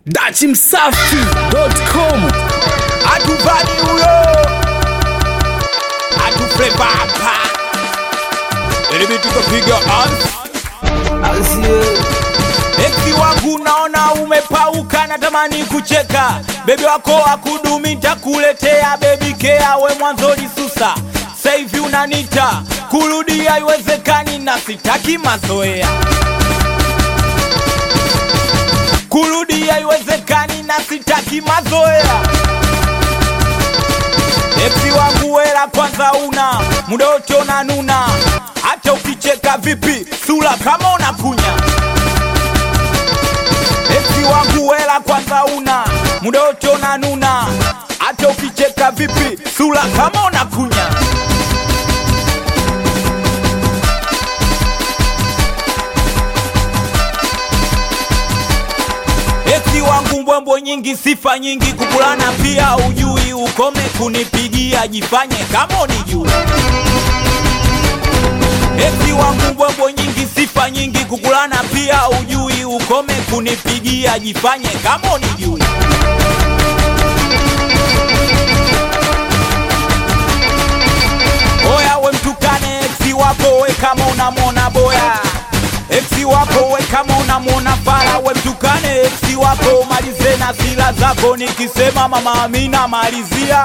dachimsafi.com atuvani huyo atufleva hapa ilimi tukapiga Eki wangu naona umepauka, natamani kucheka. Bebi wako akudumi, ntakuletea bebi kea, we mwanzo lisusa, saivi unanita kurudi haiwezekani, na sitaki mazoea. Kurudi haiwezekani, na sitaki mazoea. Eki wangu wela kwanza una muda wote unanuna, hata ukicheka vipi sura kama unakunya. Eki wangu wela kwanza una muda wote unanuna, hata ukicheka vipi sura kama unakunya. Eti wangu mbwembwe nyingi, sifa nyingi, kukulana pia ujui, ukome kunipigia, jifanye kama unijui. Eti wangu mbwembwe nyingi, sifa nyingi, kukulana pia ujui, ukome kunipigia, jifanye kama unijui. Oya we mtukane eksi wako we kama unamwona boya Eksi wako we kama unamwona fara we mtukane eksi wako malize na sila zako nikisema mama Amina malizia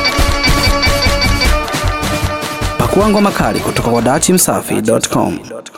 pakuangwa makali kutoka kwa dachimsafi.com